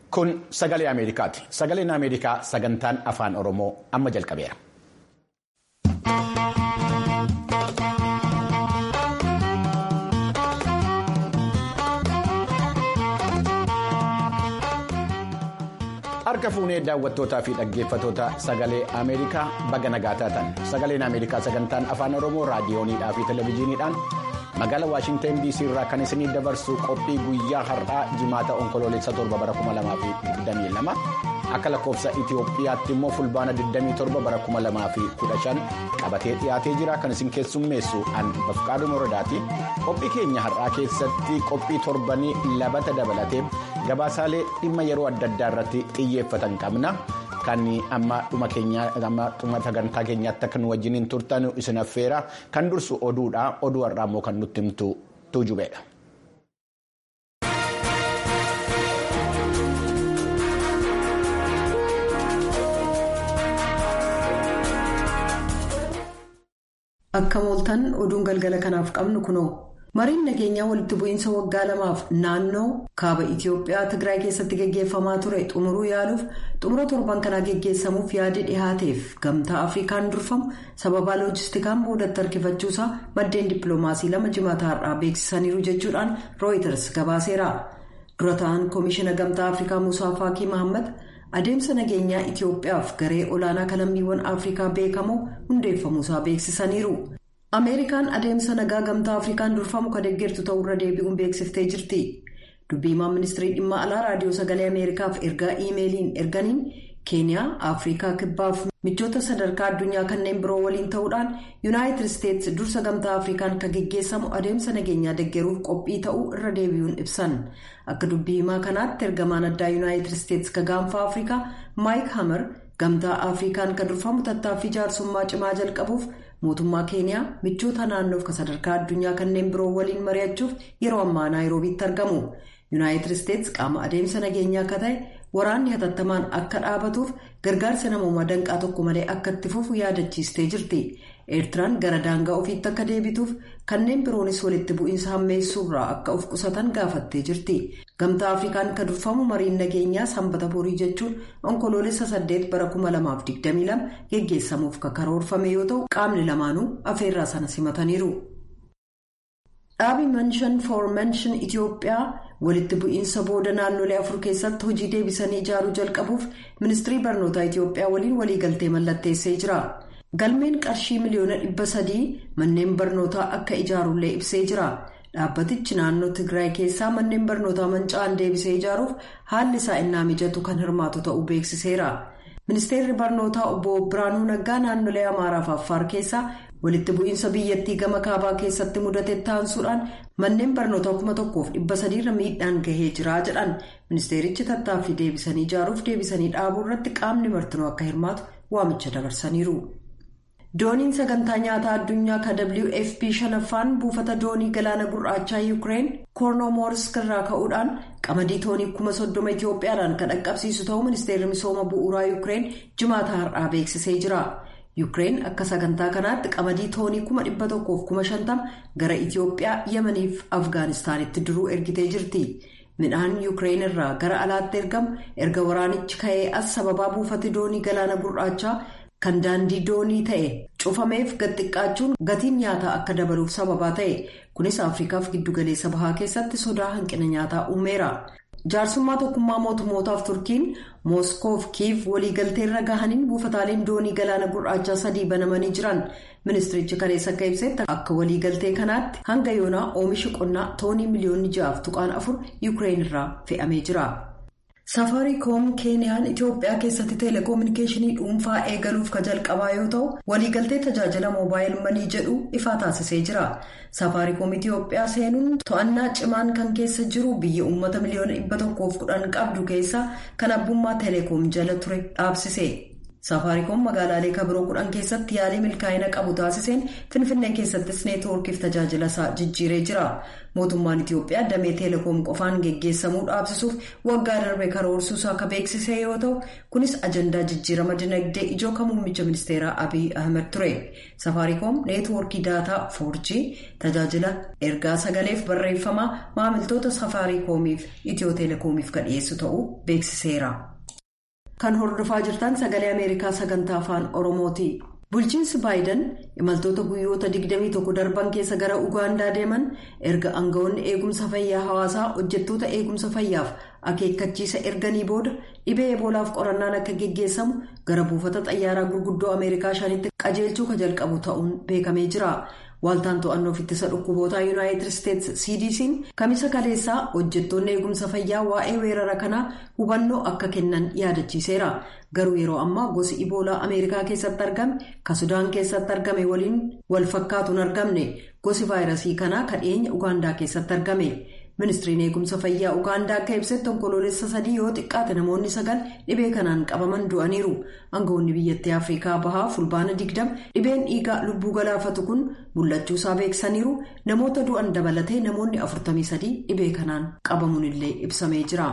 Kun sagalee Ameerikaati. Sagaleen Ameerikaa sagantaan afaan Oromoo amma jalqabeera. Harka fuunee daawwattootaa fi dhaggeeffatoota sagalee Ameerikaa baga nagaa taatan sagaleen Ameerikaa sagantaan afaan Oromoo raadiyooniidhaa fi televezyiiniidhaan magaalaa Waashintan DC irraa kan isinii dabarsu qophii guyyaa har'aa jimaata onkoloolessa torba bara 2022 akka lakkoofsa Itiyoophiyaatti immoo fulbaana 27 bara 2015 qabatee dhiyaatee jira kan isin keessummeessu an bafqaaduu moradaati qophii keenya har'aa keessatti qophii torbanii labata dabalatee gabaasaalee dhimma yeroo adda addaa irratti xiyyeeffatan qabna. Kan amma dhuma sagantaa keenyaatti akka nu wajjiniin turtan isin affeera kan dursu oduudha oduu har'aa immoo kan nutti himtu tuujubeedha. Akka mooltan oduun galgala kanaaf qabnu kunoo. mariin nageenyaa walitti bu'iinsa waggaa lamaaf naannoo kaaba itiyoophiyaa tigraay keessatti geggeeffamaa ture xumuruu yaaluuf xumura torban kanaa geggeessamuuf yaadi dhihaateef gamtaa afrikaan durfamu sababaa loojistikaan boodatti harkifachuusaa maddeen dippiloomaasii lama jimaata har'aa beeksisaniiru jechuudhaan rooyiters gabaaseera dura ta'an koomishina gamtaa afrikaa musaa faakii mahammad adeemsa nageenyaa itiyoophiyaaf garee olaanaa kalammiiwwan afrikaa beekamoo hundeeffamuusaa beeksisaniiru. ameerikaan adeemsa nagaa gamtaa afrikaan durfamu kan deeggartu ta'urra deebi'uun beeksiftee jirti dubbiimaan ministirii dhimma alaa raadiyoo sagalee ameerikaaf ergaa iimeeliin erganiin keeniyaa afrikaa kibbaaf michoota sadarkaa addunyaa kanneen biroo waliin ta'uudhaan yuunaayitid isteetsi dursa gamtaa afrikaan kan geggeessamu adeemsa nageenyaa deeggaruuf qophii ta'uu irra deebi'uun ibsan akka dubbiimaa kanaatti ergamaan addaa yuunaayitid isteetsi ka gaanfa afrikaa maayik hamer gamtaa afrikaan kan durfamu tattaaffii jaarsummaa cimaa jalqabuuf. mootummaa keeniyaa michoota naannoof kan sadarkaa addunyaa kanneen biroo waliin mari'achuuf yeroo ammaa naayiroobiitti argamu yuunaayitid isteetsi qaama adeemsa nageenyaa akka ta'e waraanni hatattamaan akka dhaabatuuf gargaarsa namoomaa danqaa tokko malee akka itti fufu yaadachiistee jirti eertiraan gara daangaa ofiitti akka deebituuf kanneen biroonis walitti bu'iinsa hammeessuurraa akka of qusatan gaafattee jirti gamtaa afrikaan kan durfamu mariin nageenyaa sanbata borii jechuun onkoloolessa 8 bara 2022 geggeessamuuf karoorfame yoo ta'u qaamni lamaanuu afeerraa sana simataniiru. dhaabi menshan for menshan itiyoophiyaa walitti bu'iinsa booda naannolee afur keessatti hojii deebisanii ijaaruu jalqabuuf ministirii barnootaa itiyoophiyaa waliin waliigaltee mallatteessee jira. galmeen qarshii miliyoona dhibba sadii manneen barnootaa akka ijaarullee ibsee jira dhaabbatichi naannoo tigraay keessaa manneen barnootaa manca'an deebisee ijaaruuf haalli isaa innaa mijatu kan hirmaatu ta'uu beeksiseera ministeerri barnootaa obbo biraanuu naggaa naannolee amaaraa fi affaar keessaa walitti bu'iinsa biyyattii gama kaabaa keessatti mudate taansuudhaan manneen barnootaa kuma tokkoof dhibba sadiirra miidhaan gahee jira jedhan ministeerichi tattaaffii deebisanii ijaaruuf deebisanii dhaabuu irratti qaamni martinuu akka hirmaatu waamicha dabarsaniiru. dooniin sagantaa nyaataa addunyaa ka wfp shanaffaan buufata doonii galaana gurraachaa yuukireen koornoomorisk irraa ka'uudhaan qamadii toonii kuma soddoma itiyoophiyaadhaan kan dhaqqabsiisu ta'uu ministeerri misooma bu'uuraa yuukireen jimaata har'aa beeksisee jira yuukireen akka sagantaa kanaatti qamadii toonii kuma dhibba tokkoof kuma shantama gara itiyoophiyaa yemaniif afgaanistaanitti duruu ergitee jirti midhaan yuukireen irraa gara alaatti ergamu erga waraanichi ka'ee as sababaa buufati doonii galaana gurraachaa. kan daandii doonii ta'e cufameef gad xiqqaachuun gatiin nyaataa akka dabaluuf sababaa ta'e kunis afrikaaf giddugaleessa bahaa keessatti sodaa hanqina nyaataa uumeera jaarsummaa tokkummaa mootummootaaf turkiin mooskoof kiiv waliigalteerra gahaniin buufataaleen doonii galaana gurraachaa sadii banamanii jiran ministirichi kaleessa akka ibsetti akka waliigaltee kanaatti hanga yoonaa oomishi qonnaa toonii miliyoonni ja'aaf tuqaan afur yuukireen irraa fe'amee jira. safaariikoom keeniyaan itiyoophiyaa keessatti teeleekoominikeeshinii dhuunfaa eegaluuf ka jalqabaa yoo ta'u waliigaltee tajaajila moobaayil manii jedhu ifaa taasisee jira safaariikoom itiyoophiyaa seenuun to'annaa cimaan kan keessa jiru biyya uummata miliyoona dhibba tokkoof kudhan qabdu keessa kan abbummaa teeleekoom jala ture dhaabsise Safaariikoom magaalaalee kabiroo kudhan keessatti yaalii milkaa'ina qabu taasiseen Finfinnee keessattis neetwoorkiif tajaajila isaa jijjiiree jira. Mootummaan Itiyoophiyaa damee teelekoom qofaan geggeessamuu dhaabsisuuf waggaa darbe karoorsuusaa akka beeksise yoo ta'u kunis ajandaa jijjiirama dinagdee ijoo kan muummicha ministeeraa Abiy Ahmed ture. Safaariikoom neetwoorkii daataa 4G tajaajila ergaa sagaleef barreeffamaa maamiltoota safaariikoomiif itiyoo teelekoomiif kan dhiyeessu ta'uu beeksiseera. Kan hordofaa jirtan sagalee Ameerikaa sagantaa afaan Oromooti. Bulchiinsi Baayiden imaltoota guyyoota 21 darban keessa gara Ugaandaa deeman erga aangawoonni eegumsa fayyaa hawaasaa hojjettoota eegumsa fayyaaf akeekkachiisa erganii booda dhibee eboolaaf qorannaan akka geggeessamu gara buufata xayyaaraa gurguddoo Ameerikaa shanitti qajeelchuu ka jalqabu ta'uun beekamee jira. Waaltaan to'annoof ittisa dhukkubootaa Yuunaayitid Isteetsi CDC'n kamisa kaleessaa hojjettoonni eegumsa fayyaa waa'ee weerara kanaa hubannoo akka kennan yaadachiiseera. Garuu yeroo ammaa gosi iboolaa Ameerikaa keessatti argame ka Sudaan keessatti argame waliin wal fakkaatu hin argamne. Gosi vaayirasii kanaa ka dhiyeenya Ugaandaa keessatti argame. Ministiriin eegumsa fayyaa Ugaandaa akka ibsetti onkoloolessa sadii yoo xiqqaate namoonni sagal dhibee kanaan qabaman du'aniiru. Aangawoonni biyyattii Afrikaa bahaa fulbaana digdama dhibeen dhiigaa lubbuu galaafatu kun mul'achuusaa beeksaniiru. Namoota du'an dabalatee namoonni 43 dhibee kanaan qabamuun illee ibsamee jira.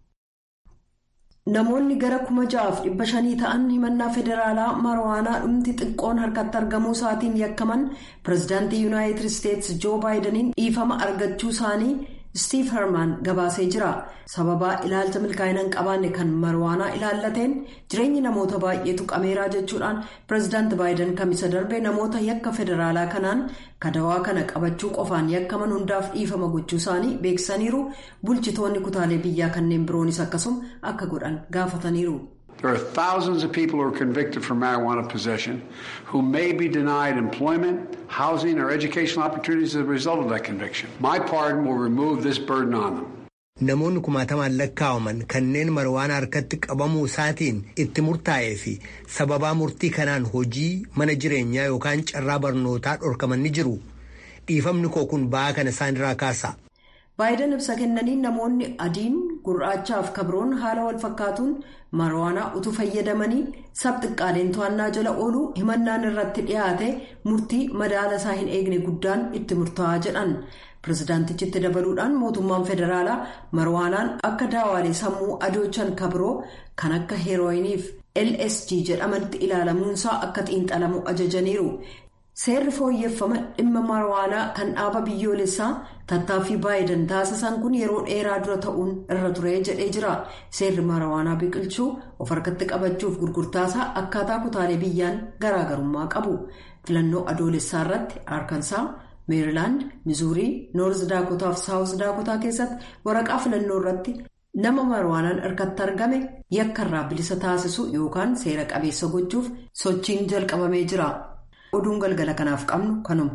Namoonni gara kuma ja'aaf dhibba shanii ta'an himannaa federaalaa marwaanaa dhumti xiqqoon harkatti argamuu isaatiin yakkaman pireezidaantii yuunaayitid isteetsi joo baayidaniin dhiifama argachuu isaanii Steve Herman gabaasee jira. Sababaa ilaalcha milkaa'ina hin qabaanne kan marwaanaa ilaallateen jireenyi namoota baay'eetu qameeraa jechuudhaan pireezidaanti baayiden kamisa darbe namoota yakka federaalaa kanaan kadawaa kana qabachuu qofaan yakkaman hundaaf dhiifama gochuu isaanii beeksisaniiru bulchitoonni kutaalee biyyaa kanneen biroonis akkasuma akka godhan gaafataniiru. There are thousands of people who are convicted for marijuana possession who may be denied employment, housing, or educational opportunities as a result of that conviction. My pardon will remove this burden on them. Namoonni kumaatamaan lakkaa'aman kanneen marwaana harkatti qabamuu isaatiin itti murtaa'ee fi sababaa murtii kanaan hojii mana jireenyaa yookaan carraa barnootaa dhorkaman ni jiru. Dhiifamni koo kun ba'aa kana isaanirraa kaasa. Baayiden ibsa kennaniin namoonni adiin gurraachaaf kabroon haala wal fakkaatuun marwaanaa utuu fayyadamanii sabxiqqaaleen to'annaa jala ooluu himannaan irratti dhiyaate murtii madaala isaa hin eegne guddaan itti murtaa'aa jedhan. Pireezidaantichitti dabaluudhaan mootummaan federaalaa marwaanaan akka daawaalee sammuu adoochan kabroo kan akka heerooyiniif LSG jedhamanitti ilaalamuunsaa akka xiinxalamu ajajaniiru. Seerri fooyyeffama dhimma marwaanaa kan dhaaba biyyoolessaa tattaaffii baayiden taasisan kun yeroo dheeraa dura ta'uun irra ture jedhee jira. Seerri marwaanaa biqilchuu of harkatti qabachuuf gurgurtaasaa akkaataa kutaalee biyyaan garaagarummaa qabu. Filannoo adoolessaa irratti Arkansaa, Meerilaand, Mizuurii, Noorz Daakotaa fi Saawuz Daakotaa keessatti waraqaa filannoo irratti nama marwaanaan harkatti argame yakka irraa bilisa taasisu yookaan seera qabeessa gochuuf sochiin jalqabamee jira. oduun galgala kanaaf qabnu kanuma.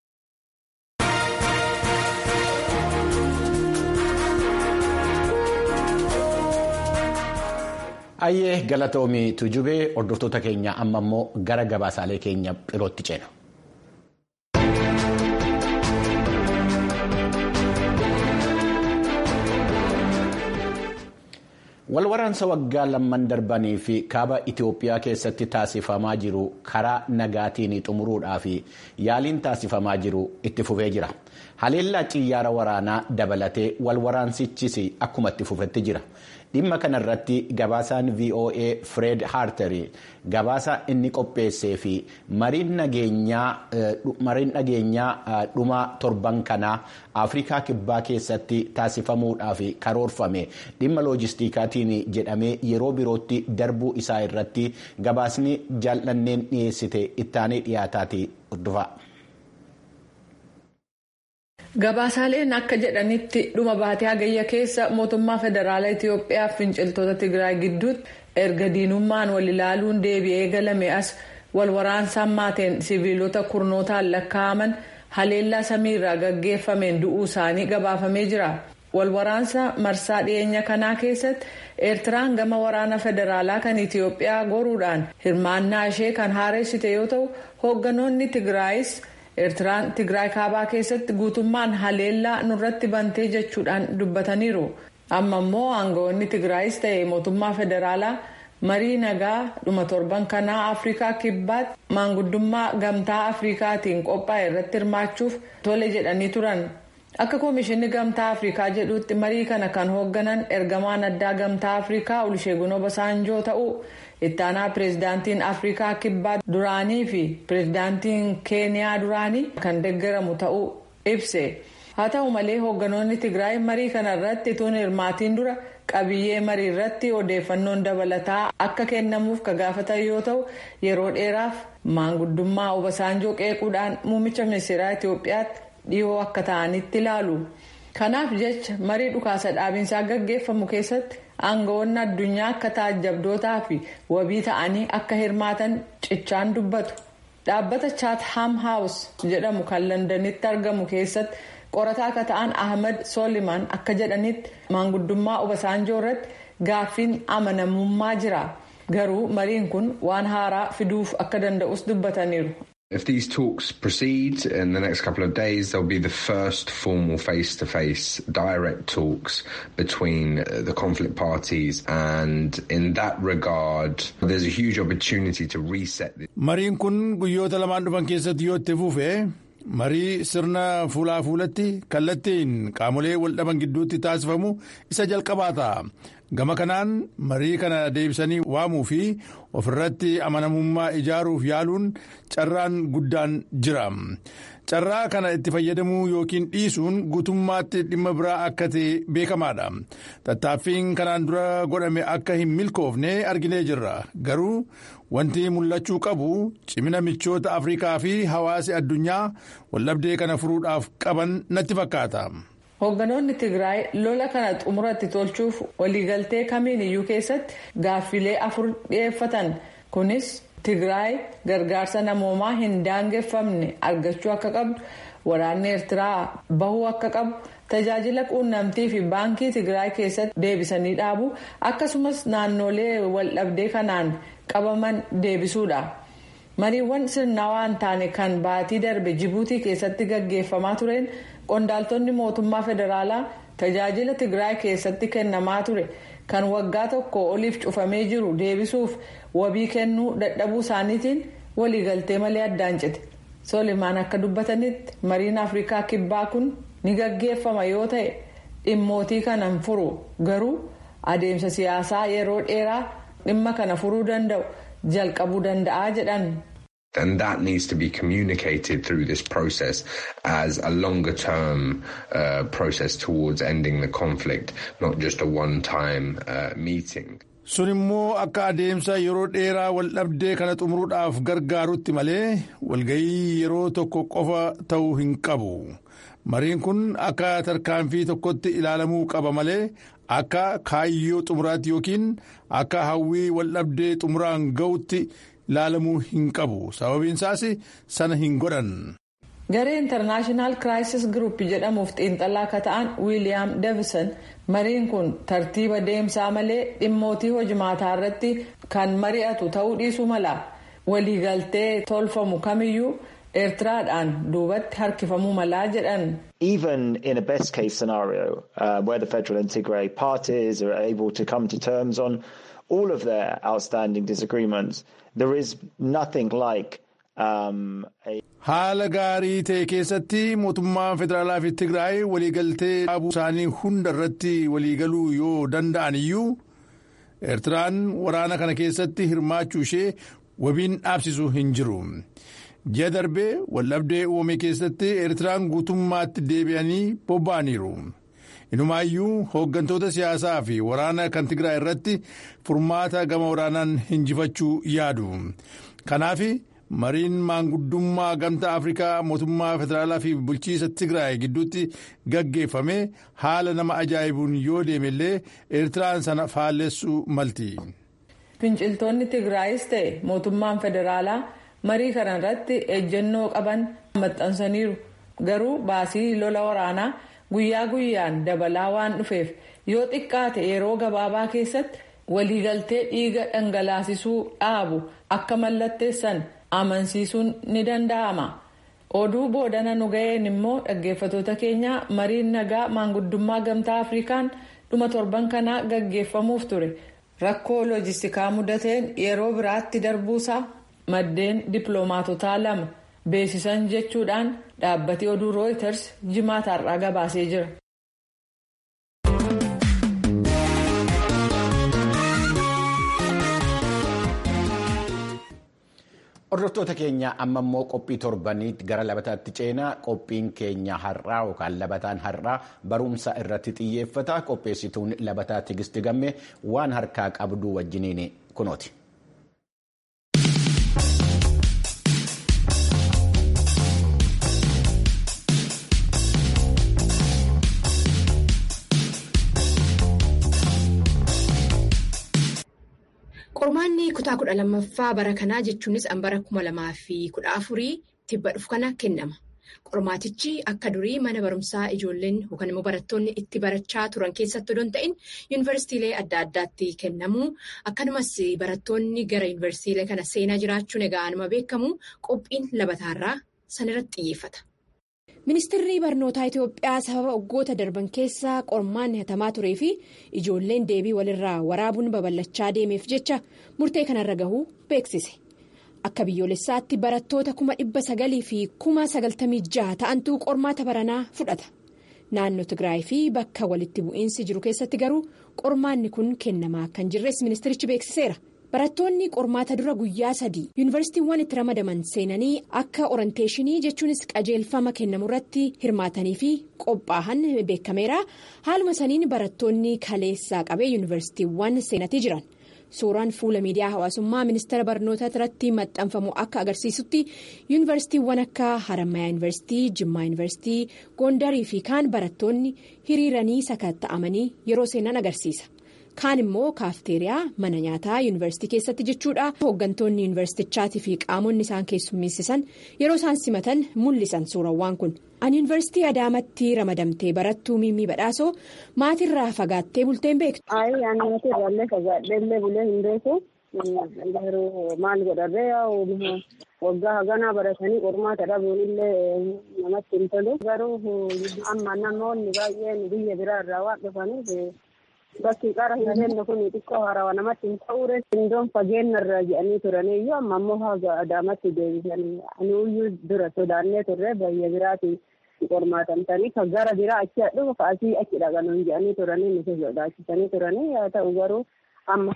Ayyee galatoomii tujubee hordoftoota keenya amma immoo gara gabaasaalee keenya birootti ceena. Walwaraansa waggaa lamman darbanii fi kaaba Itoophiyaa keessatti taasifamaa jiru karaa nagaatiin xumuruudhaaf yaaliin taasifamaa jiru itti fufee jira. Haleellaa xiyyaara waraanaa dabalatee walwaraansichis akkuma itti fufetti jira. Dhimma kanarratti gabaasaan VOA Fred Harter gabaasa inni qopheessee fi mariin nageenyaa dhuma torban kanaa Afrikaa Kibbaa keessatti taasifamuudhaaf karoorfame dhimma loojistiikaatiin jedhamee yeroo birootti darbuu isaa irratti gabaasni jaallanneen dhiyeessite ittaanee dhiyaataati dhufa. Gabaasaaleen akka jedhanitti dhuma baatee hagayya keessa mootummaa federaalaa Itiyoophiyaa fi finciltoota Tigraay gidduutti erga diinummaan wal ilaaluun deebi'ee galame as wal waraansaan maateen siviilota kurnootaan lakkaa'aman haleellaa samiirraa gaggeeffameen du'uu isaanii gabaafamee jira. Wal waraansa marsaa dhiyeenya kanaa keessatti Eertiraan gama waraana federaalaa kan Itiyoophiyaa goruudhaan hirmaannaa ishee kan haareessite yoo ta'u hoogganoonni Tigraayis. Eertiraan Tigraay kaabaa keessatti guutummaan haleellaa nurratti bantee jechuudhaan dubbataniiru. Amma immoo aangawoonni Tigraayis ta'e mootummaa federaalaa marii nagaa dhuma torban kanaa afrikaa kibbaatti maanguddummaa gamtaa afrikaatiin qophaa'e irratti hirmaachuuf tole jedhanii turan akka koomishinni gamtaa afrikaa jedhutti marii kana kan hoogganan ergamaan addaa gamtaa afrikaa oluseegun obasaanjoo ta'uu ittaanaa pireezidaantiin afrikaa kibbaa duraanii fi pireezidaantiin keeniyaa duraanii kan deeggaramu ta'uu ibse haa ta'u malee hoogganoonni tigraay marii kana irratti tun hirmaatiin dura qabiyyee marii irratti odeeffannoon dabalataa akka kennamuuf ka gaafatan yoo ta'u yeroo dheeraaf maanguddummaa obasaanjoo qeequudhaan muummicha ministeeraa itiyoophiyaatti dhiyoo akka ta'anitti ilaalu kanaaf jecha marii dhukaasa dhaabinsaa gaggeeffamu keessatti aangawoonni addunyaa akka taajjabdootaa fi wabii ta'anii akka hirmaatan cichaan dubbatu dhaabbata chatham house jedhamu kan londanitti argamu keessatti qorataa akka ta'an ahmed soliman akka jedhanitti maanguddummaa obasaanjoo irratti gaaffiin amanamummaa jira garuu mariin kun waan haaraa fiduuf akka danda'us dubbataniiru. If these talks proceed in the next couple of days, there'll be the first formal face-to-face direct talks between the conflict parties and in that regard there's a huge opportunity to reset this. Mariin kun guyyoota lamaan dhufan keessatti yoo itti fufe marii sirna fuulaa fuulatti kallattiin qaamolee waldhaban gidduutti taasifamu isa jalqabaa ta'a. gama kanaan marii kana deebisanii waamuu fi ofirratti amanamummaa ijaaruuf yaaluun carraan guddaan jira carraa kana itti fayyadamuu yookiin dhiisuun guutummaatti dhimma biraa akka ta'e beekamaadha tattaaffiin kanaan dura godhame akka hin milkoofne arginee jirra garuu wanti mul'achuu qabu cimina michoota afrikaa fi hawaasi addunyaa waldhabdee kana furuudhaaf qaban natti fakkaata. hoogganoonni tigraay lola kana xumuratti tolchuuf waliigaltee kamiin iyyuu keessatti gaaffilee afur dhiyeeffatan kunis tigraay gargaarsa namoomaa hin daangeffamne argachuu akka qabdu waraanni eertiraa bahuu akka qabu tajaajila quunnamtii fi baankii tigraay keessatti deebisanii dhaabu akkasumas naannolee waldhabdee kanaan qabaman deebisuudha. mariiwwan sirnawaa hin taane kan baatii darbe jibuutii keessatti gaggeeffamaa tureen qondaaltonni mootummaa federaalaa tajaajila tigraay keessatti kennamaa ture kan waggaa tokko oliif cufamee jiru deebisuuf wabii kennuu dadhabuu isaaniitiin waliigaltee malee addaan cite solimaan akka dubbatanitti mariin afrikaa kibbaa kun ni gaggeeffama yoo ta'e dhimmootii kana hin furu garuu adeemsa siyaasaa yeroo dheeraa dhimma kana furuu danda'u jalqabuu danda'a jedhan. And that needs to be communicated through this process as a longer term uh, process towards ending the conflict, not just a one time uh, meeting. sun immoo akka adeemsa yeroo dheeraa waldhabdee kana xumuruudhaaf gargaarutti malee walgayii yeroo tokko qofa ta'uu hin qabu mariin kun akka tarkaanfii tokkotti ilaalamuu qaba malee akka kaayyoo xumuraatti yookiin akka hawwii waldhabdee xumuraan ga'utti ilaalamuu hin qabu sababiin isaas sana hin godhan. garee intarnaashinaal kiraayisis giruup jedhamuuf xiinxalaa akka ta'an wiiliyaam deevison mariin kun tartiiba deemsaa malee dhimmootii hojimaataa irratti kan mari'atu ta'uu dhiisuu mala waliigaltee tolfamu kamiyyuu eertiraadhaan duubatti harkifamuu malaa jedhan. Even in a best case scenario uh, where the federal and Tigray parties are able to come to terms on all of their outstanding disagreements, there is nothing like um, a. Haala gaarii ta'e keessatti mootummaan federaalaa fi Tigraay waliigaltee dhaabuu isaanii hunda irratti waliigaluu yoo danda'an iyyuu Eertiraan waraana kana keessatti hirmaachuu ishee wabiin dhaabsisu hin jiru. Ji'a darbee waldhabdee uumame keessatti Eertiraan guutummaatti deebi'anii bobba'aniiru. Inumaayyuu hooggantoota siyaasaa fi waraana kan Tigraay irratti furmaata gama waraanaan hinjifachuu yaadu. Kanaaf mariin maanguddummaa gamtaa Afrikaa mootummaa federaalaa fi bulchiisa Tigraay gidduutti gaggeeffame haala nama ajaa'ibuun yoo deemellee Eertiraan sana faallessuu malti. Finciltoonni Tigraayis ta'e mootummaan federaalaa marii kana irratti ejjennoo qaban maxxansaniiru. Garuu baasii lola waraanaa guyyaa guyyaan dabalaa waan dhufeef yoo xiqqaate yeroo gabaabaa keessatti waliigaltee dhiiga dhangalaasisuu dhaabu akka mallatteessan amansiisuun ni danda'ama. Oduu boodana nu ga'een immoo dhaggeeffatoota keenya mariin nagaa maanguddummaa gamtaa Afrikaan dhuma torban kanaa gaggeeffamuuf ture. rakkoo loojistikaa mudateen yeroo biraatti darbuusaa maddeen dippiloomaatotaa lama beeksisan jechuudhaan dhaabbati oduu rooyiters jimaata har'aa gabaasee jira. Hordoftoota keenya amma immoo qophii torbaniitti gara labataatti ceenaa qophiin keenya har'aa yookaan labataan har'aa barumsa irratti xiyyeeffata qopheessituun labataa tigisti gamme waan harkaa qabdu wajjiniin kunooti. Qormaanni kutaa kudha lammaffaa bara kanaa jechuunis bara kuma lamaa fi kudha afurii tibba dhufu kana kennama. Qormaatichi akka durii mana barumsaa ijoolleen yookaan immoo barattoonni itti barachaa turan keessatti odoo hin ta'in yuunivarsiitiilee adda addaatti kennamu. Akkanumas barattoonni gara yuunivarsiitiilee kana seenaa jiraachuun egaa anuma beekamu qophiin labataarraa sanirratti xiyyeeffata. Ministeerri barnootaa Itoophiyaa sababa waggoota darban keessa qormaanni hatamaa turee fi ijoolleen deebii walirraa waraabuun babal'achaa deemeef jecha murtee kanarra gahuu beeksise. Akka biyyoolessaatti barattoota kuma dhibba sagalii fi kuma sagaltamii jaha ta'antu qormaata baranaa fudhata. Naannoo Tigraay fi bakka walitti bu'iinsi jiru keessatti garuu qormaanni kun kennamaa kan jirres ministerichi beeksiseera. Barattoonni qormaata dura guyyaa sadii yuunivarsiitiiwwan itti ramadaman seenanii akka oranteeshinii jechuunis qajeelfama kennamu irratti hirmaatanii fi qophaa'an beekameera. Haaluma saniin barattoonni kaleessaa qabee yuunivarsiitiiwwan seenatii jiran. Suuraan fuula miidiyaa hawaasummaa ministeera barnootaa irratti maxxanfamu akka agarsiisutti yuunivarsiitiiwwan akka Harammayaa yuunivarsiitii, Jimmaa yuunivarsiitii, Gondarii fi kaan barattoonni hiriiranii sakatta'amanii yeroo seenan agarsiisa. Kaan immoo kaafteeriyaa mana nyaataa yuunivarsiitii keessatti jechuudha. Hooggantoonni yuunivarsiitichaatii fi qaamonni isaan keessummeessisan yeroo isaan simatan mul'isan suurawwan kun. Ani yuunivarsiitii Adaamatti ramadamtee barattuu Miimii Badhaasoo maatirraa fagaattee bulteen beektu. Ayi ani maatirraallee fagaadheellee bulee hin beeku. Garuu maal godharree yaa'u waggaa haganaa baratanii qormaata dhabuun illee namatti hin tolu. Garuu amma namoonni baay'een biyya biraarraa waan dhufaniif. Bakki qara hin jenne kun xiqqoo haarawaa namatti hin ta'uure indoon fageenyarra jedhanii turaniyyuu amma ammoo haga adaamatti deebisanii ani iyyuu dura sodaannee turre biyya biraati qormaatamtanii kan gara biraa achi dhufu kaasii achi dhaqanuun jedhanii turanii nuti sodaachisanii turanii haa ta'u garuu amma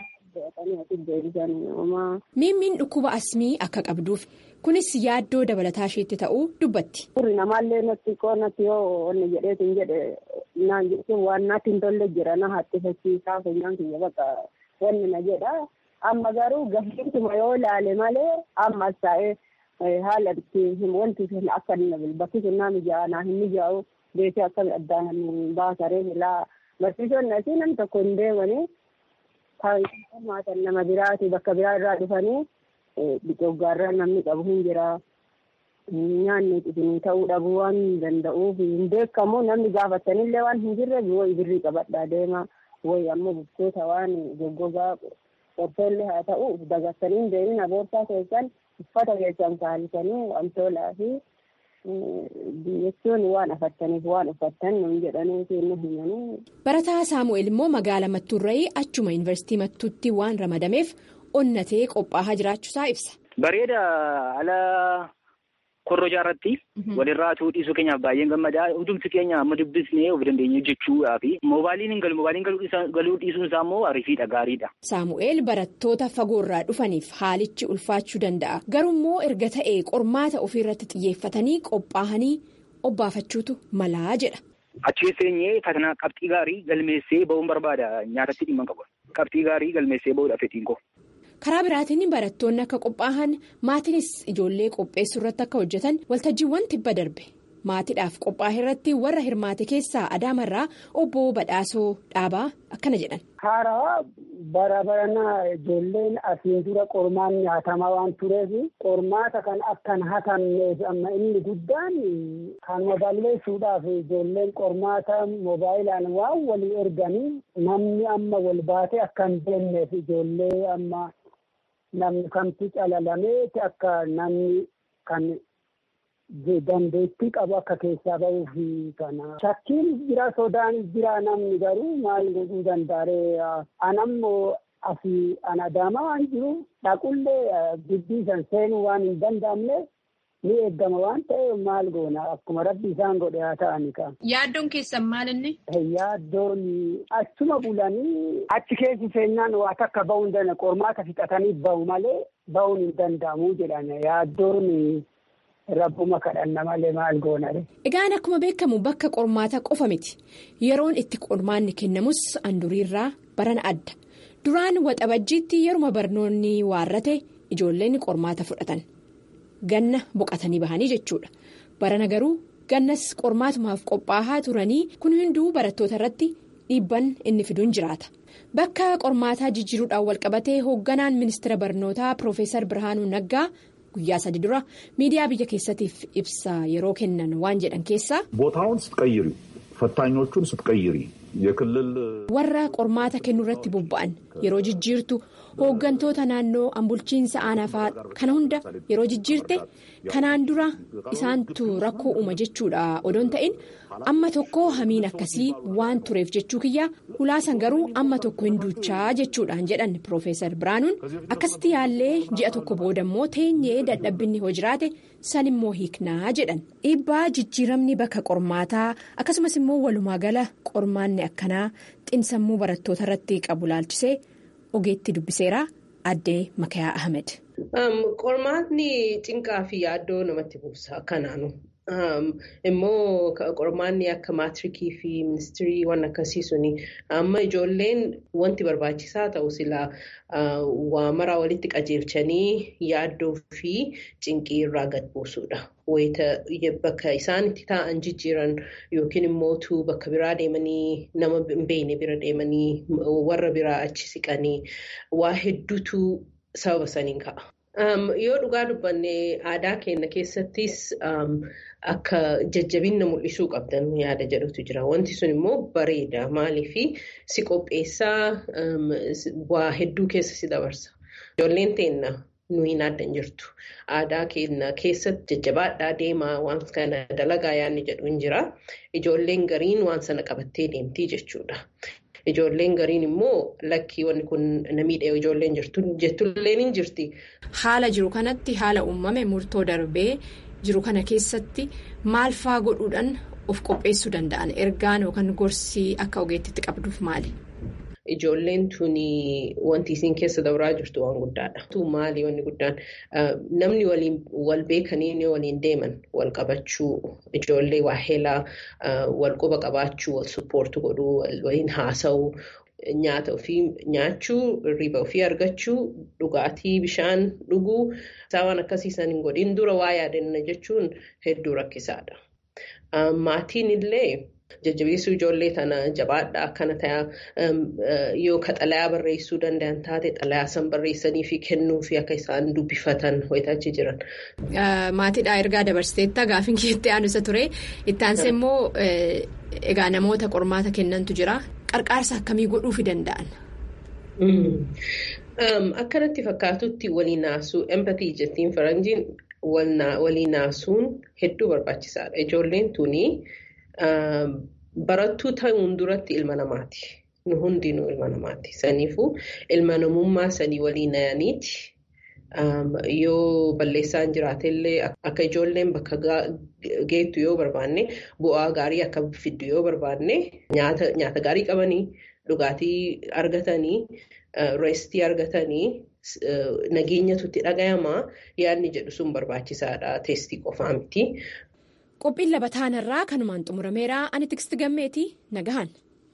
Miimmiin dhukkuba asmii akka qabduuf kunis yaaddoo dabalataa isheetti ta'uu dubbatti. Suurri namaallee natti qoonnatti yoo onni jedheetiin jedhe naan jechuun waan natti hin tolle jira na hattifachiisaa funyaan kiyya bakka wanni na jedha. Amma garuu gaheetuma yoo ilaale malee ammas taa'ee haala ittiin wanti sun akka bakki sun naa mijaa'aa naa hin mijaa'u beekee akkami addaan baasaree ilaa barsiisonni asii nam tokko hin deemanii. Kan nama biraati bakka biraa irraa dhufanii goggaarraa namni qabu hin jira. Nyaanni isin ta'uu dhabuu waan danda'uuf hin beekamu namni gaafatanillee waan hin jirre wayi birrii qabadhaa deema wayi ammoo bukkeeta waan goggogaa qorsoollee haa ta'u dagattanii hin deemin boorsaa keessan uffata keessan kaalisanii wantoolaa fi jechuun waan afattaniif waan uffattan nuun jedhanii kennu himanii. Barataa Saamu'eel immoo magaala Mattuurra'ii achuma yuunivarsiitii Mattuutti waan ramadameef onnatee qophaa'aa jiraachuusaa ibsa. Bareeda ala korrojaa irratti walirraa dhiisuu keenyaaf baay'een gammadaa hundumti keenya amma dubbisnee of dandeenye jechuudhaa fi moobaaliin hin galu moobaaliin galuu dhiisuun isaa immoo ariifiidha gaariidha. Saamu'eel barattoota fagoorraa dhufaniif haalichi ulfaachuu danda'a garuu immoo erga ta'ee qormaata ofiirratti xiyyeeffatanii qophaa'anii obbaafachuutu malaa jedha. Achi seenyee fatanaa qabxii gaarii galmeessee ba'uun barbaada nyaatatti dhimma qabu qabxii gaarii galmeessee ba'uudha fedhiin koo. karaa biraatiin barattoonni akka qophaa'an maatiinis ijoollee qopheessuu irratti akka hojjetan waltajjiiwwan tibba darbe maatiidhaaf qophaa'e irratti warra hirmaate keessaa adaamarraa obbo Badhaasoo Dhaabaa akkana jedhan. Haarawaa bara baranaa ijoolleen asiin dura qormaan nyaatamaa waan tureef qormaata kan akkan hatamneef amma inni guddaan kan balleessuudhaaf ijoolleen qormaata moobaayilaan waan walii erganii namni amma wal baatee akka hin deemneef ijoollee amma. namni kamtu calalameeti akka namni kan dandeettii qabu akka keessaa ba'uuf kana. Shakkiin jira sodaan jira namni garuu maal godhuu danda'aree anammoo asii an adaamaa waan jiru dhaqullee gibbii san seenuu waan hin danda'amne ni eeggama waan ta'eef maal goona akkuma rabbi isaan godhe haa ta'ani ka. Yaaddoon keessan maal inni? Yaaddoon achuma bulanii achi keessi seennaan waa takka ba'uu hin danda'an qormaata fixatanii ba'u malee ba'uun hin danda'amu jedhan yaaddoon rabbuma kadhanna malee maal goona. Egaan akkuma beekamu bakka qormaata qofa miti yeroon itti qormaanni kennamus handuriirraa barana adda duraan waxabajjiitti yeruma barnoonni waarrate ijoolleen qormaata fudhatan. Ganna boqotanii bahanii jechuudha. Barana garuu gannas qormaatumaaf qophaa'aa turanii kun hunduu barattoota irratti dhiibban inni fiduun jiraata. Bakka qormaataa jijjiiruudhaan walqabatee hoogganaan ministeera barnootaa Piroofeesar Birhaanuu Naggaa guyyaa sadi dura miidiyaa biyya keessatiif ibsa yeroo kennan waan jedhan keessaa. ቦታውን ስትቀይሪ ፈታኞቹን ስትቀይሪ የክልል warra qormaata kennuu irratti bobba'an yeroo jijjiirtu hooggantoota naannoo ambulchiinsa aanaafaa kana hunda yeroo jijjiirte kanaan dura isaantu rakkoo uuma jechuudha odoon ta'in amma tokko hamiin akkasii waan tureef jechuu kiyya hulaasan garuu amma tokko hin duuchaa jechuudhaan jedhan piroofeesar biraanuun akkasitti yaallee ji'a tokko boodammoo teenyee dadhabbinni hoo jiraate san immoo hiiknaa jedhan dhiibbaa jijjiiramni bakka qormaataa akkasumas immoo walumaa gala qormaanni akkanaa xinsammuu barattoota irratti qabu laalchisee ogeetti dubbiseera addee makayaa ahmed. qormaatni cinqaa fi yaaddoo namatti buusa akkanaanu. immoo qormaanni akka maatirikii fi ministirii waan akkasii suni amma ijoolleen wanti barbaachisaa ta'u silaa waa maraa walitti qajeelchanii yaaddoo fi cinqii irraa gad buusuudha. Wayita bakka isaan itti taa'an jijjiiran yookiin immoo bakka biraa deemanii nama hin beekne bira deemanii warra biraa achi siqanii waa hedduutu sababa saniin ka'a. Yoo dhugaa dubbanne aadaa keenya keessattis akka jajjabinna mul'isuu qabdan yaada jedhutu jira. Wanti sun immoo bareeda. Maaliif si qopheessaa waa hedduu keessa si dabarsa. Ijoolleen teenna nuyi adda hin jirtu. Aadaa keenya keessatti jajjabaadhaa deemaa waan kana dalagaa yaadni jedhu hin jira. Ijoolleen gariin waan sana qabattee deemtii jechuudha. Ijoolleen gariin immoo lakkii wanni kun namiidha ijoolleen jirtu jettullee ni jirti. Haala jiru kanatti haala uumame murtoo darbee jiru kana keessatti maal faa godhuudhaan of qopheessuu danda'an ergaan yookaan gorsii akka ogeettitti qabduuf maali? Ijoolleen tuni wanti isiin keessa dabraa jirtu waan guddaadha. Maali wanni guddaan namni waliin wal beekanii waliin deeman wal qabachuu ijoollee waa heelaa wal quba qabaachuu wal suppoortu godhuu waliin haasa'uu nyaata ofii nyaachuu riba ofii argachuu dhugaatii bishaan dhuguu waan akkasiisan hin godhin dura waa yaadanna jechuun hedduu rakkisaadha. Maatiin illee. Jajjabeessuu ijoollee tana jabaadhaa akkana ta'a yoo ka xalayaa barreessuu danda'an taate xalayaa san barreessanii fi kennuu fi akka isaan dubbifatan ho'itachi jiran. Maatiidhaa ergaa dabarsiteetta gaafin keetti aanusa ture itti aansee immoo egaa namoota qormaata kennantu jira qarqaarsa akkamii godhuufi danda'an. Akkanatti fakkaatutti waliin naasuu empatii jettiin faranjiin waliin naasuun hedduu barbaachisaadha. Ijoolleen tuni. Barattuu ta'uun duratti ilma namaati. Nu hundinuu ilma namaati. Saniifuu ilma namummaa sanii waliin nayaniiti. Yoo balleessaan jiraatellee akka ijoolleen bakka geettu yoo barbaanne bu'aa gaarii akka fiddu yoo barbaanne nyaata gaarii qabanii dhugaatii argatanii reestii argatanii nageenyatu itti dhagayamaa yaadni jedhu sun barbaachisaadha. Teestii qofaa miti. Qophiin labataanarraa kanumaan xumurameera ani tiksti gammeeti nagahan.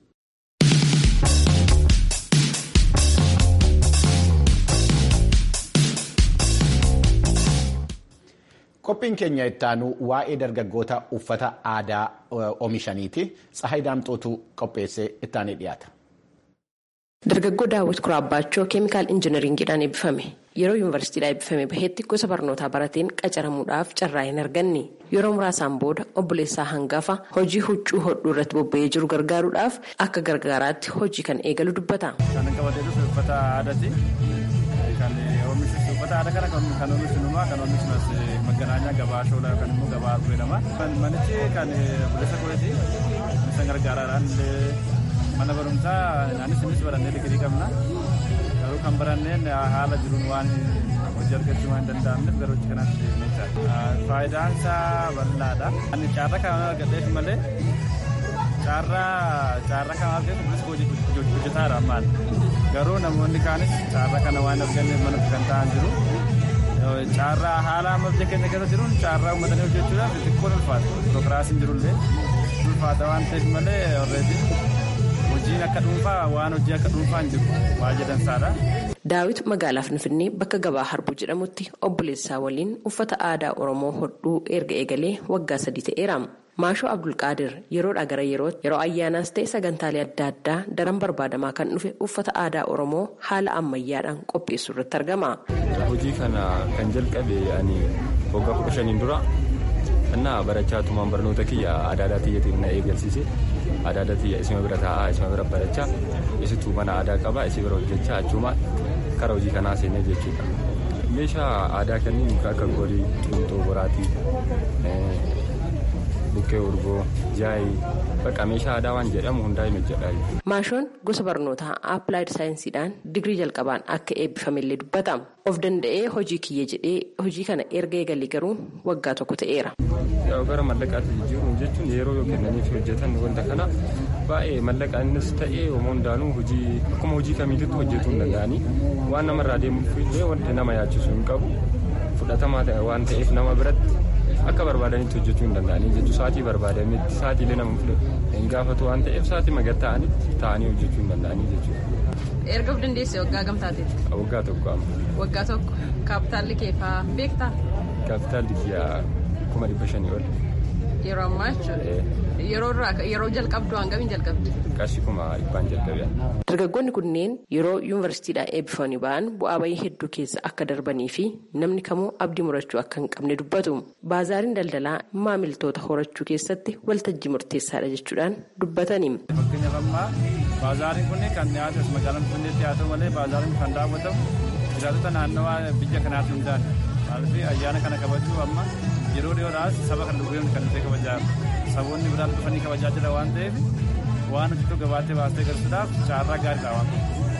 Qophiin keenya ittaanu waa'ee dargaggoota uffata aadaa oomishaniiti. Tsahayi Daamxootu qopheessee ittaanii dhiyaata. Dargaggoo Daawwit Kuraabbaachoo keemikaal injinariingiidhaan eebbifame. Yeroo yuunivarsiitiidhaa eebbifame baheetti gosa barnootaa barateen qacaramuudhaaf carraa hin arganne. Yeroo muraasaan booda obboleessaa hangafa hojii huccuu hodhuu irratti bobba'ee jiru gargaaruudhaaf akka gargaaraatti hojii kan eegalu dubbata. Kan qabatee dhufe uffata aadaati. Kan oomishu uffata aadaa kana kan oomishnumaa kan oomishnas maganaanyaa gabaa shoolaa yookaan immoo gabaa jedhama. Manichi kan obboleessa kooti isa gargaaraadhaan mana barumsaa naanis innis barannee digirii qabna. kan baranneen haala jiruun waan hojii argachuu waan danda'amneef gara hojii kanaatti deemnee jira. Faayidaan isaa bal'aadha. Ani caarraa kan argadheef malee caarraa caarraa kan argatu kunis hojjetaadha ammaan. Garuu namoonni kaanis caarraa kana waan arganneef mana kan ta'an jiru. Caarraa haala amma biyya keenya keessa jiruun caarraa uummatanii hojjechuudhaaf xixiqqoon ulfaata. Pirokiraasiin jirullee ulfaata waan ta'eef malee alreedii hojiin akka dhuunfaa waan hojii akka dhuunfaa hin jiru waa jedhansaadha. Daawit magaalaa Finfinnee bakka gabaa Harbuu jedhamutti obboleessaa waliin uffata aadaa Oromoo hodhuu erga eegalee waggaa sadii ta'eera. Maashoo Abdulqaadir yeroodhaa gara yerootti yeroo ayyaanaas ta'e sagantaalee adda addaa daran barbaadamaa kan dhufe uffata aadaa Oromoo haala ammayyaadhaan qopheessuu irratti argama. Hojii kana kan jalqabe ani waggaa kudha shaniin dura innaa barachaa tumaan barnoota kiyya aadaa aadaa xiyyatiin na eegalsiise. aadaa aadaa xiyya isima bira taa'aa isima bira barachaa isitu mana aadaa qabaa isii bira hojjechaa achumaan karaa hojii kanaa seenee jechuudha. Meeshaa aadaa kanneen akka gorii, xiintoo, boraatii, buqqee urgoo, jaayii bakka meeshaa aadaa waan jedhamu hundaa'e hojjedhaa. Maashoon gosa barnootaa Appilaayid Saayinsiidhaan digirii jalqabaan akka eebbifamellee dubbata. Of danda'ee hojii kiyya jedhee hojii kana erga eegalee garuu waggaa tokko ta'eera. Yoo gara mallaqaatti jijjiiruun jechuun yeroo yoo kennaniif hojjetan wanta kana baay'ee mallaqaanis ta'ee homoo hundaanuu hojii akkuma hojii kamiititti hojjetuu hin danda'anii waan namarraa deemuuf illee wanti nama yaachisu hin qabu fudhatamaa ta'e waan ta'eef nama biratti akka barbaadanitti hojjechuu hin danda'anii jechuun sa'aatii barbaadametti sa'aatiilee nama hin gaafatu waan ta'eef sa'aatii magattaa'anitti taa'anii hojjechuu hin danda'anii jechuudha. Erga of dandeesse waggaa gamtaateeti. Waggaa tokko amma. Waggaa tokko kaapitaalli kee fa'aa beektaa? Kaapitaalli kiyyaa kuma dhibba shanii ol. Yeroo ammaa jechuudha. Yeroo irraa yeroo jalqabdu hangamiin jalqabdi? Qarshii kuma dhibbaan jalqabee. Dargaggoonni kunneen yeroo yuunivarsiitiidhaa eebbifamanii ba'an bu'aa bayii hedduu keessa akka darbanii fi namni kamuu abdii murachuu akka hin qabne dubbatu. Baazaariin daldalaa maamiltoota horachuu keessatti waltajjii murteessaadha jechuudhaan dubbatani. Fakkeenyaaf ammaa baazaariin kun kan dhiyaatu magaalaa Finfinneetti haa ta'u malee baazaariin kan daawwatamu jiraatota naannawaa biyya kanaatti hundaan maaliif ayyaana kana kabajuu amma yeroo dhiyoodhaas saba kan dhuguun kan dhufee kabajaa saboonni biraan dhufanii kabajaa jira waan ta'eef waan hojjetu gabaattee baastee galchuudhaaf caarraa gaariidha waan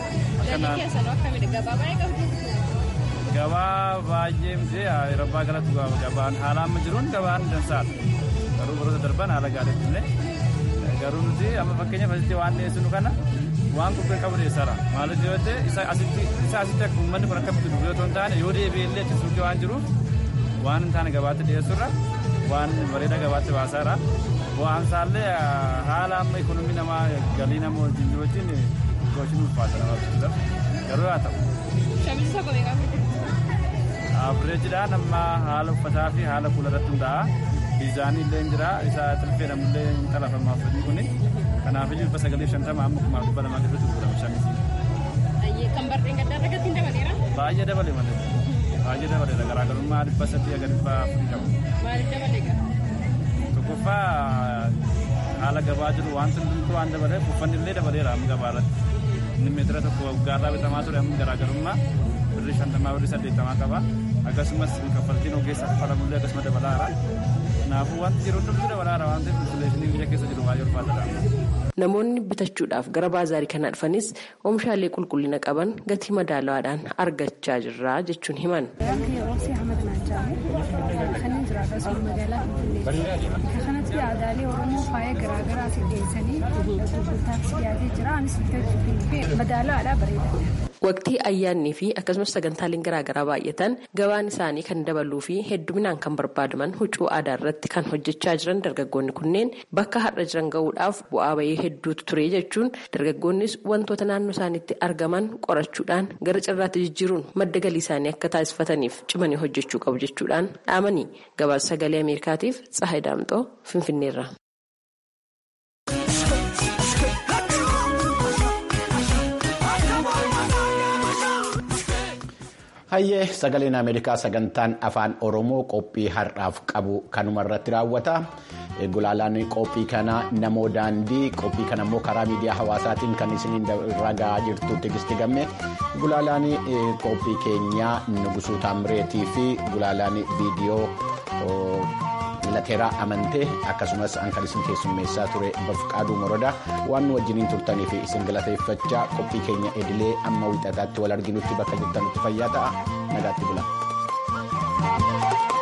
Gabaa baay'ee miti rabbaa galatti gabaan haala amma jiruun gabaan dansaadha. Garuu baroota darban haala gaariitti illee garuu nuti amma fakkeenyaaf asitti waan dhiyeessinu kana waan qubbee qabu dhiyeessaadha. Maaliif yoo ta'e isa asitti akka uummanni kun akka bitu yoo hin taane yoo deebi'ee illee achi suuqii waan jiruuf waan hin taane gabaatti dhiyeessurra waan bareeda gabaatti baasaadha. Bu'aan isaallee haala amma ikonomii namaa galii nama wajjin jiru wajjin gochuun ulfaata nama barbaachisuudhaaf garuu haa ta'u. Shamisi tokko meeqa Abireejidhaan amma haala uffataa fi haala fuula irratti hundaa'a. Diizaanii illee jira isa tilfeedhamu illee hin xalafamaaf fedhii kuni. Kanaaf iyyuu dhibba sagalii shantama amma kumaaf dhibba lamaa keessatti gurgurama shamisi. Kan barreen gaddaa irratti hin dabaleera? Baay'ee dabale malee. Baay'ee dabaleera garaagarummaa dhibba sadii aga dhibba afurii qabu. Maaliif dabale gaa? Tokkoffaa haala gabaa jiru waan hundumtuu waan dabaleef uffanni illee dabaleera amma gabaa irratti. Inni meetira tokko waggaarraa bitamaa ture amma garaagarummaa birrii shantamaa birrii saddeettamaa qaba. Akkasumas kaffaltiin ogeessa kaffalamullee akkasuma dabalaara. Kanaafuu wanti jiru hundumtuu dabalaara waan ta'eef insuleeshinii biyya keessa jiru baay'ee ulfaataadha. Namoonni bitachuudhaaf gara baazaarii kanaa dhufanis oomishaalee qulqullina qaban gatii madaalawaadhaan argachaa jirra jechuun himan. kanatti aadaalee oromoo faaya garaagaraa asii dhiyeessanii gurgurtaaf dhiyaatee jira anis bitachuuf madaalawaadhaa bareeda. Waqtii ayyaannii fi akkasumas sagantaaleen garaagaraa baay'atan gabaan isaanii kan dabaluu fi hedduminaan kan barbaadaman huccuu aadaa irratti kan hojjechaa jiran dargaggoonni kunneen bakka har'a jiran gahuudhaaf bu'aa bayii hedduutu ture jechuun dargaggoonnis wantoota naannoo isaaniitti argaman qorachuudhaan gara carraatti jijjiiruun madda galii isaanii akka taasifataniif cimanii hojjechuu qabu jechuudhaan dhaamanii gabaasa sagalee ameerikaatiif tsahay daamxoo finfinneerra. Hayyee sagaleen Ameerikaa sagantaan afaan Oromoo qophii har'aaf qabu kanuma irratti raawwata. Gulaalaan qophii kanaa namoo daandii qophii kana immoo karaa miidiyaa hawaasaatiin kan isiniin irra gahaa jirtu Tigisti Gammee gulaalaan qophii keenyaa Nugusuu Taamireetii fi gulaalaan viidiyoo lateeraa amantee akkasumas kan isin keessummeessaa ture bafqaaduu morodaa waan nu wajjiniin turtanii fi isin galateeffachaa qophii keenya edilee amma wixataatti wal arginutti bakka jirtanutti fayyaa ta'a nagaatti bula.